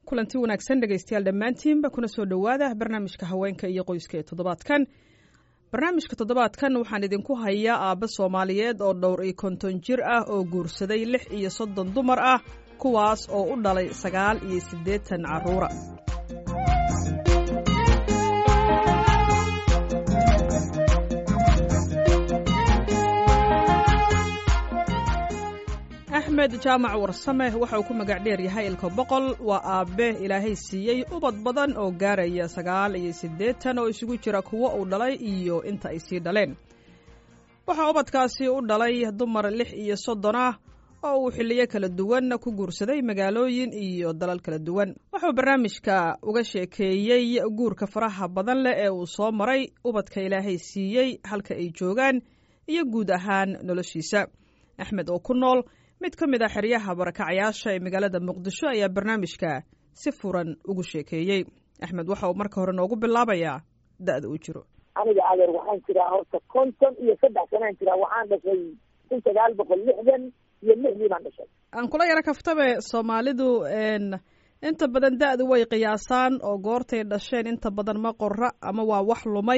kulanti wanaagsan dhegaystayaal dhammaantiinba kuna soo dhowaada barnaamijka haweenka iyo qoyska ee toddobaadkan barnaamijka toddobaadkan waxaan idinku hayaa aabbe soomaaliyeed oo dhowr iyo konton jir ah oo guursaday lix iyo soddon dumar ah kuwaas oo u dhalay sagaal iyo siddeetan carruura axmed jaamac warsame waxa uu ku magac dheer yahay ilka boqol waa aabbe ilaahay siiyey ubad badan oo gaaraya sagaal iyo siddeetan oo isugu jira kuwo uu dhalay iyo inta ay sii dhaleen waxaa ubadkaasi u dhalay dumar lix iyo soddon ah oo uu xilliyo kala duwan ku guursaday magaalooyin iyo dalal kala duwan wuxuu barnaamijka uga sheekeeyey guurka faraha badan leh ee uu soo maray ubadka ilaahay siiyey halka ay joogaan iyo guud ahaan noloshiisa axmed oo ku nool mid ka mid a xeryaha barakacayaasha ee magaalada muqdisho ayaa barnaamijka si furan ugu sheekeeyey axmed waxa uu marka hore noogu bilaabayaa da'da uu jiro aniga adeer waxaan jiraa horta konton iyo saddex sanaan jiraa waxaan dhashay kun sagaal boqol lixdan iyo lixdii baan dhashay aan kula yaro kaftabe soomaalidu inta badan da'du way qiyaasaan oo goortay dhasheen inta badan ma qorra ama waa wax lumay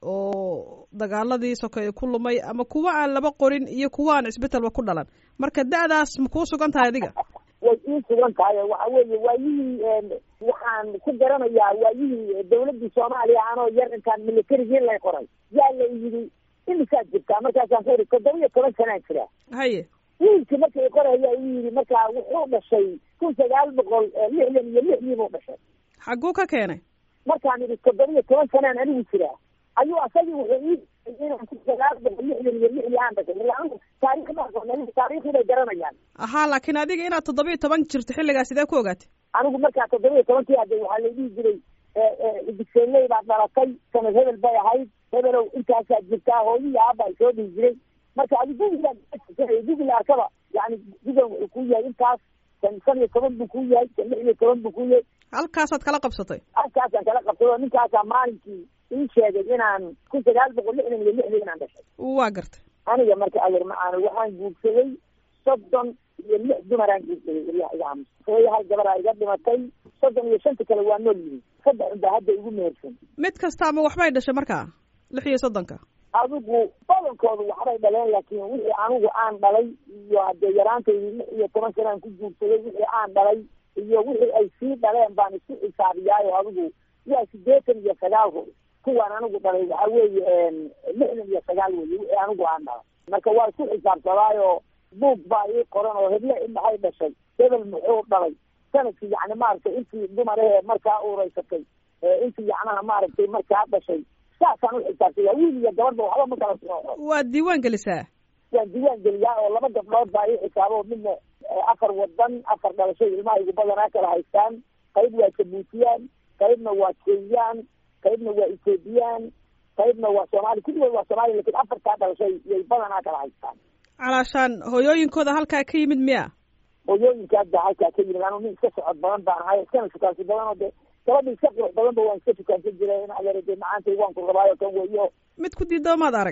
oo dagaaladii sokeeye ku lumay ama kuwa aan laba qorin iyo kuwa aan isbetelba ku dhalan marka da'daas ma kuu sugan tahay adiga way ii sugan tahay waxa weeye waayihii waxaan ku garanayaa waayihii dawladdii soomaaliya anoo yar intaan militarigii lay qoray yaa la yidhi imisaad jirtaa markaasaan ku iri toddoba iyo toban sanaan jiraa haye wiilkii markay qoraya uu yidhi markaa wuxuu dhashay kun sagaal boqol lixdan iyo lixdii buu dhashay xagguu ka keenay markaan idhi toddoba iyo toban sanaan anigu jiraa ayuu asagii wuxuu ii inaan kun sagaal boqol lixdan iyo lixdii aan dhashay ila anigu taarikh ma aqoon taariikhdii bay garanayaan ahaa laakiin adiga inaad toddoba iyo toban jirto xilligaa sidee ku ogaatay anigu markaa toddoba iyo tobankii hadde waxaa la dhihi jiray digseeley baad dhalatay sanad hebel bay ahayd hebelow intaasaad jirtaa hooyihii aaba ay soo dhihi jiray marka adi gugilaad gugil arkaba yani gugan wuxuu ku yahay intaas kan shan iyo toban buu ku yahay kan lix iyo toban buu ku yahay halkaasaad kala qabsatay halkaasaan kala qabsado ninkaasaa maalinkii ii sheegay inaan kun sagaal boqol lixdan iyo lixdii inaan dhashay waa gartay aniga marka adeer ma-aana waxaan guursaday soddon iyo lix dumaraan guursaday ilyaha iga aamus hooyahay gabaraa iga dhimatay soddon iyo shanta kale waa nool yihin saddex unbaa hadda igu mehersan mid kasta ama waxbay dhashay markaa lix iyo soddonka adigu badankoodu waxbay dhaleen laakiin wixii anigu aan dhalay iyo haddee yaraantaydii lix iyo toban sanaan ku guursaday wixii aan dhalay iyo wixii ay sii dhaleen baan isku xisaabiyaayo adigu waa siddeetan iyo sagaal ru kuwaan anigu dhalay waxaa weeye lixdan iyo sagaal weye wixii anigu aan dhalay marka waa isku xisaabsadaayo buug baa ii qoran oo heble indhahay dhashay hebel muxuu dhalay sanadkii yani maaragtay intii dumarahee markaa uuraysatay intii yacnaha maaragtay markaa dhashay saasaan u xisaabtaya wiil iyo gabadba waxba ma kala sooco waad diiwaan gelisaa waan diiwaan geliyaa oo laba gabdhood baa ii xisaabo midna afar wadan afar dhalasho ilmaha igu badanaa kala haystaan qayb waa jabuutiyaan qaybna waa kenyaan qaybna waa ethoobiyan qaybna waa soomaali kulligood waa soomaaliya lakin afartaa dhalashay yay badanaa kala haystaan calaashaan hooyooyinkooda halkaa ka yimid miya hooyooyinkaas baa halkaa ka yimid anu nin iska socod badan baan ahay iskana shukaansi badan oo de gabadha iska qurux badanba waan iska shukaansan jiray in adeer de macaantay waan ku rabaayo kan weyo mid ku diidoo maad arag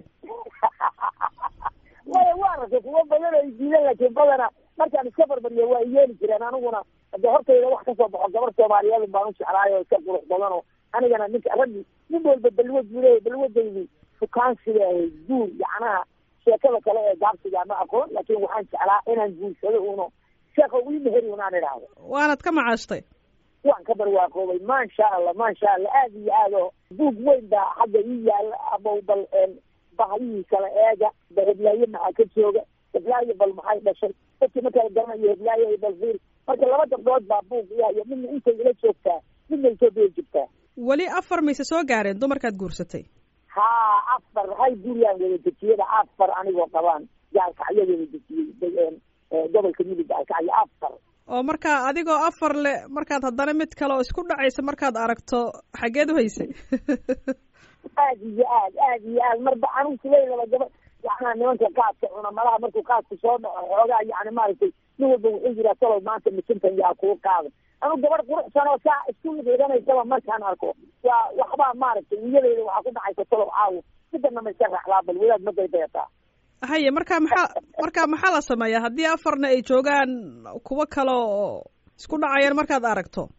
maya waa arkay kuwa badan ay diidan laakiin badana markaan iska barbariyo waa iyeeli jireen aniguna de hortayda wax kasoo baxo gabar soomaaliyeed baan u jeclaayo iska qurux badan oo anigana ninka raggi nin walba balwad buu leeyahy balwadaydi shukaansiga ahayd guur yacnaha sheekada kale ee gaabsiga ma aqoon laakiin waxaan jeclaa inaan guursado uno sheeka ii meheri unaan idhaahdo waanad ka macaashtay waan ka barwaaqoobay maasha allah maasha allah aad iyo aad oo buug weyn baa xagga ii yaala abow bal bahyihii kala eega ba heblaaye maxaa ka jooga heblaaye bal maxay dhashay dadkii markala garanayo heblaaye bal fiir marka laba gabdhood baa buug iyayo midna intay ila joogtaa midna etoobiya joogtaa weli afar mayse soo gaareen dumarkaad guursatay haa afar hal guriyaan wada dejiyada afar anigoo qabaan gaalkacyo wada dejiyey gobolka midig gaalkacyo afar oo markaa adigoo afar le markaad haddana mid kale oo isku dhacaysa markaad aragto xaggeed u haysay aad iyo aad aad iyo aad marba anigu silaylaba gaba yacnaa nimanka qaadka cuna malaha markuu qaadku soo dhaco xoogaa yani maaragtay nin walba wuxuu yiraa talow maanta misintan yaa kuu qaada anigu gabar quruxsan oo saa isku dhiidanaysaba markaan arko waa waxbaa maaragtay niyadeyda waxaa ku dhacaysa talow caawo midana ma iska raacdaa bal wadaad ma daydayataa haye marka maxaa marka maxaa la sameeyaa haddii afarna ay joogaan kuwo kale oo isku dhacayaan markaad aragto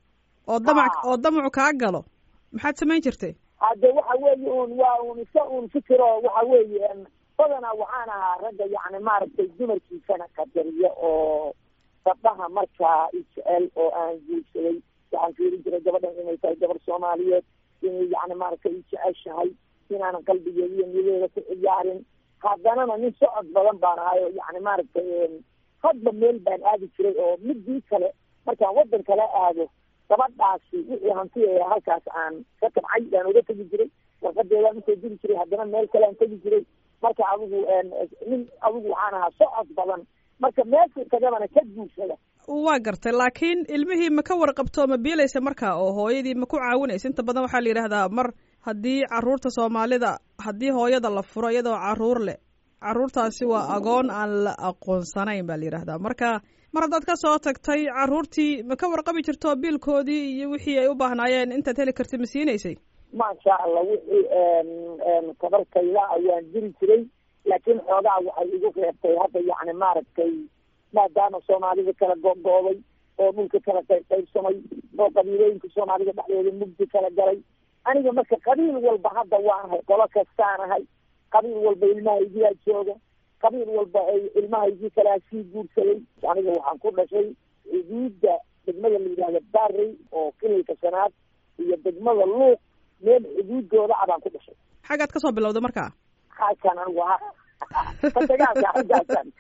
oo damac oo damacu kaa galo maxaad samayn jirtay hadde waxa weeye un waa un isa un fikiro waxa weeye badanaa waxaan ahaa ragga yacni maaragtay dumarkiisana qadariya oo gabdhaha markaa ijecel oo aan guursaday waxaan fiiri jiray gabadhan inay tahay gabar soomaaliyeed inay yacni maaragtay ijeceshahay inaanan qalbigeeda iyo niyadeeda ku ciyaarin haddanana nin socod badan baan ahay oo yacni maaragtay hadba meel baan aadi jiray oo midii kale markaan waddan kale aado gabadhaasi wixii hanti ee halkaas aan ka tabcay baan oga tegi jiray warqadeedaan usoo diri jiray haddana meel kale aan tegi jiray marka adigu nin adigu waxaan ahaa socod badan marka meeshii tagabana ka guursada waa gartay laakiin ilmihii ma ka warqabto ma biilaysa marka oo hooyadii ma ku caawinaysa inta badan waxaa la yidhahdaa mar haddii caruurta soomaalida haddii hooyada la furo iyadoo caruur leh caruurtaasi waa agoon aan la aqoonsanayn baa la yidhahdaa marka mar haddaad ka soo tagtay caruurtii ma ka warqabi jirto biilkoodii iyo wixii ay u baahnaayeen intaad heli kartid ma siinaysay maasha allah wixii tabarkayda ayaan jiri jiray laakiin xoogaa waxay igu reebtay hadda yacni maaragtay maadaama soomaalida kala go'gooday oo dhulka kala qaybqaybsamay oo qabiilooyinka soomaalida dhexdooda mugdi kala galay aniga marka qabiil walba hadda waan ahay qolo kastaan ahay qabiil walba ilmahaygiyaa jooga qabiil walba ay ilmahaygii kalaa sii guursaday aniga waxaan ku dhashay xuduudda degmada la yidhahda barrey oo kilalka shanaad iyo degmada luuq meel xuduudooda a baan ku dhashay xaggaad kasoo bilowda markaa halkaan anigu ha dagaalka halkaasaan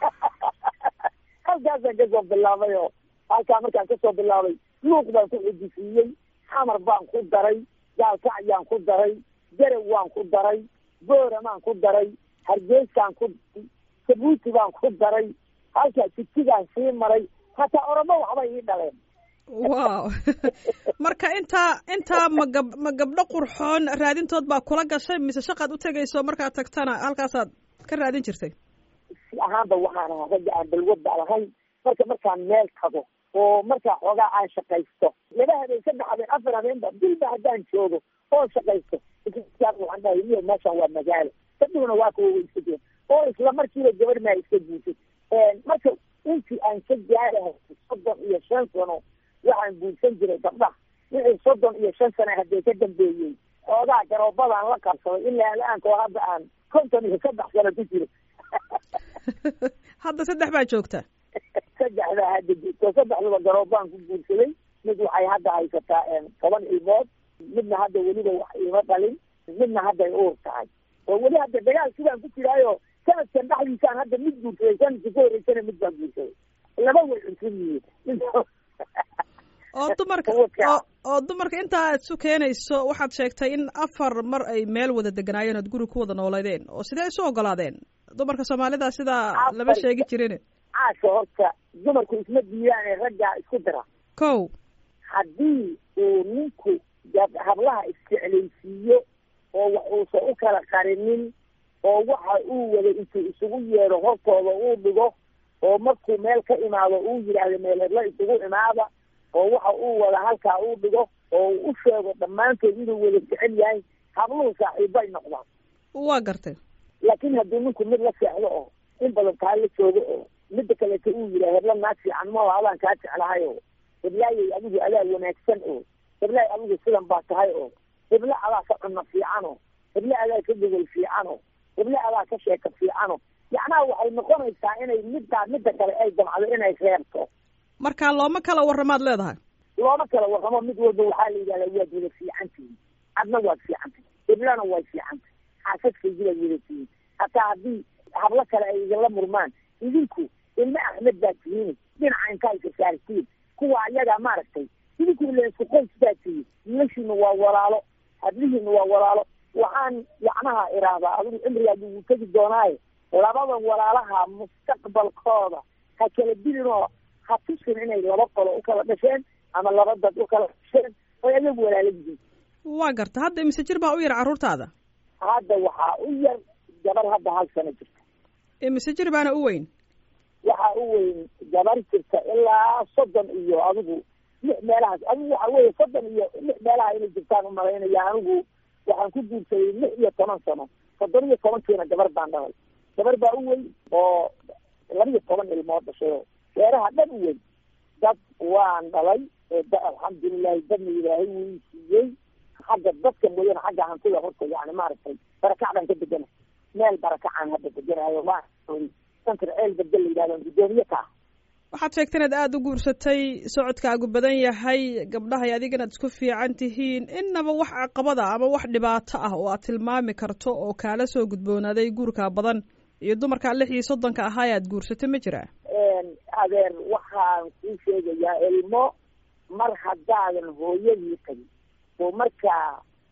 halkaasaan kasoo bilaabay oo halkaa markaan kasoo bilaabay luuq baan ku xujisiiyey xamar baan ku daray gaalkacyaan ku daray garow waan ku daray booramaan ku daray hargeyskaan ku daray sabuuti baan ku daray halkaa jigjigaan sii maray hataa oromo waxbay ii dhaleen wow marka intaa intaa ma gab ma gabdho qurxoon raadintood baa kula gashay mise shaqaad u tegayso markaad tagtana halkaasaad ka raadin jirtay si ahaanba waxaan ahaa ragga aan balwadda lahayn marka markaan meel tago oo markaa xoogaa aan shaqaysto laba habeen saddex habeen afar habeenba dilba haddaan joogo oo shaqaysto waxaan dhahay miyo meeshaan waa magaalo dadhuguna waa kuwa way iska jeen oo isla markiiba gabadh maa iska guursay marka intii aan ka gaarahay soddon iyo shan sano waxaan guursan jiray gabdhaha wixii soddon iyo shan sano haddee ka dambeeyey xoogaa garoobadaan la qabsaday ilaa la-aankoo hadda aan konton iyo saddex sano ku jiro hadda saddex baa joogta saddexdaa hadda joogto saddexduba garoobaan ku guursaday mid waxay hadda haysataa toban ilmood midna hadda weliba wax iima dhalin midna hadday uur tahay oo weli hadda dagaal sidaan ku jiraayo sanadkan dhexdiisaan hadda mid guursaday sanadkii ka horreysana mid baan guursaday laba way cunsan yihiin oo dumarka oo dumarka intaa aad isu keenayso waxaad sheegtay in afar mar ay meel wada deganaayeen ood guri ku wada nooleydeen oo sidee isu ogolaadeen dumarka soomaalida sidaa lama sheegi jirin caasha horta dumarku isma diidaane raggaa isku dira kow haddii uu ninku hablaha isjeclaysiiyo oo wax uusan u kala qarinin oo waxa uu wada intuu isugu yeedho hortooda uu dhigo oo markuu meel ka imaado uu yidhaahdo meel hebla isugu imaada oo waxa uu wada halkaa uu dhigo oo uu u sheego dhammaantood inuu wada jecel yahay habluhu saaxiibbay noqdaan waa gartay laakiin haddii ninku mid la seexdo oo in badan kaa la joogo oo midda kaleeto uu yidhaha hebla naag fiican maho adaan kaa jeclahay oo heblaayay adigu adaa wanaagsan oo heblaay adigu sidan baa tahay oo hebla adaa ka cunno fiican oo hebla adaa ka gogol fiican oo hebla adaa ka sheeka fiican oo yacnaha waxay noqonaysaa inay middaa midda kale ay damcdo inay reebto marka looma kala warramaad leedahay looma kala warramo mid walba waxaa la yidhahdaa waad wada fiican tihiin adna waad fiican tihin heblana waad fiican tihin xaasaskaygi baad wada tihiin hataa haddii hablo kale ay idinla murmaan idinku ilma axmed baad tihiin dhinaca intaa isasaartiin kuwa ayagaa maaragtay idinku ila isku qoys baad tihiin wiilashiina waa walaalo hadlihiina waa walaalo waxaan yacnaha iraahdaa adigu cimrigaad ugu tegi doonaaye labada walaalaha mustaqbalkooda ha kala dilin oo ha tusin inay laba qolo u kala dhasheen ama laba dad u kala dhasheen oy ayagu walaala yihiin waa garta hadda imise jir baa u yar carruurtaada hadda waxaa u yar gabar hadda hal sano jirta imise jir baana u weyn waxaa u weyn gabar jirta ilaa soddon iyo adigu lix meelahaas adigu waxa weeye soddon iyo lix meelaha inay jirtaan u malaynaya anigu waxaan ku guursaday lix iyo toban sano soddon iyo tobankiina gabar baan dhalay gabar baa u weyn oo laba iyo toban ilmood dhashay oo reeraha dhan u weyn dad waan dhalay alxamdulilah yahay dadna ilaahay wuu siiyey xagga dadka mooyane xagga hantida horta yani maaragtay barakacdan ka degana meel barakacaan hadda deganayo ma santar ceel bedel la yidhahdo guddoomiye ka ah waxaad sheegtay inaad aada u guursatay socodkaagu badan yahay gabdhahay adiga inaad isku fiican tihiin inaba wax caqabada ama wax dhibaato ah oo aad tilmaami karto oo kaala soo gudboonaaday guurkaa badan iyo dumarkaa lix iyo soddonka ahaa aad guursatay ma jiraa adeer waxaan kuu sheegayaa ilmo mar haddaadan hooyadii qabin oo markaa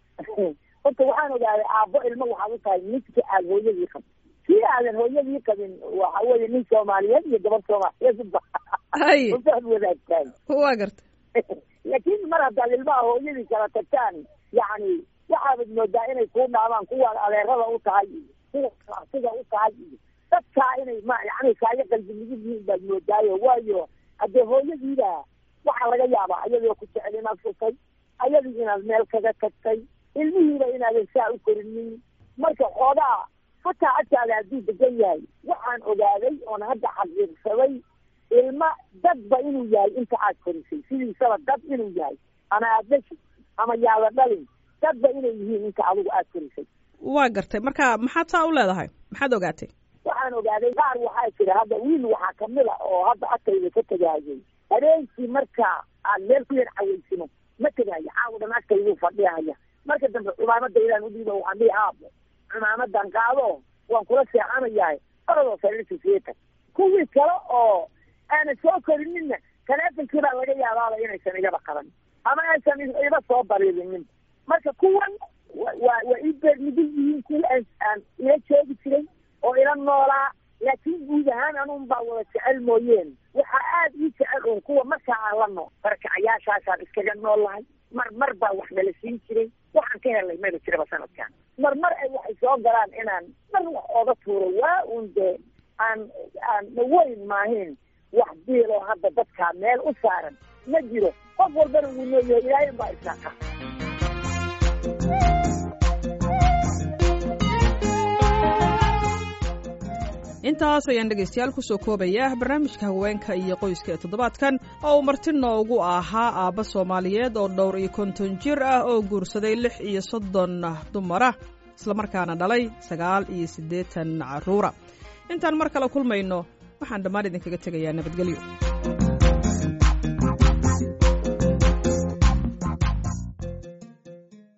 horta waxaan ogaaday aabbo ilmo waxaad u tahay midka aad hooyadii qabin kii aadan hooyadii qabin waxa weeye nin soomaaliyeed iyo gabadh soomaaliyeed hay usaad wadaagtaan waa garta laakiin mar haddaad ilmaha hooyadii kala tagtaan yacni waxaabad moodaa inay kuu dhaamaan kuwaad adeerada u tahay iyo kuwa arsiga u tahay iyo dadkaa inay ma yani kaaga qalbi ligid yihiin baad moodaayo waayo haddee hooyadiiba waxaa laga yaabaa ayadoo ku jecel inaad furtay ayadii inaad meel kaga tagtay ilmihiiba inaadan saa u korinin marka xoogaa hataa agtaada hadduu degan yahay waxaan ogaaday oon hadda xaqiiqsaday ilma dadba inuu yahay inta aad korisay sidiisaba dad inuu yahay ama aad dashi ama yaada dhalin dadba inay yihiin inta adigu aad korisay waa gartay marka maxaad saa u leedahay maxaad ogaatay waxaan ogaaday qaar waxaa jira hadda wiil waxaa kamid a oo hadda agtayda ka tegaayay habeenkii marka aan meel ku yar caweysino ma tegaayo caawa dhan agtayduu fadhiyaya marka dambe cumaamadaydaan udhiiba waxaan dhihi aabo cumaamadan qaado waan kula seexanayahay oradoo sariirta sieta kuwii kale oo aanan soo korinina taleefonkii baa laga yaabaaba inaysan igaba qaban ama aysan iba soo bariirinin marka kuwan wa waa waa ii beermidin yihiin kuwa aan aan ila joogi jiray oo ila noolaa laakiin guud ahaan anun baa wada jecel mooyeen waxaa aada ii jecel un kuwa markaa aan la nool barakacayaashaasaan iskaga nool lahay mar mar baa wax nala siin jiray waxaan ka helnay maba jiraba sanadkan mar mar ay waxay soo galaan inaan mar wax ooga tuuro waa un dee aan aan dhaweyn maahin wax diiloo hadda dadkaa meel u saaran ma jiro qof walbana wuu leeyahay ilaahay baa isaaqa intaas ayaan dhegaystayaal kusoo koobaya barnaamijka haweenka iyo qoyska ee toddobaadkan oo uu marti noogu ahaa aabba soomaaliyeed oo dhowr iyo konton jir ah oo guursaday lix iyo soddon dumara islamarkaana dhalay sagaal iyo siddeetan carruura intaan mar kale kulmayno waxaan dhammaan idinkaga tegayaa nabadgelyo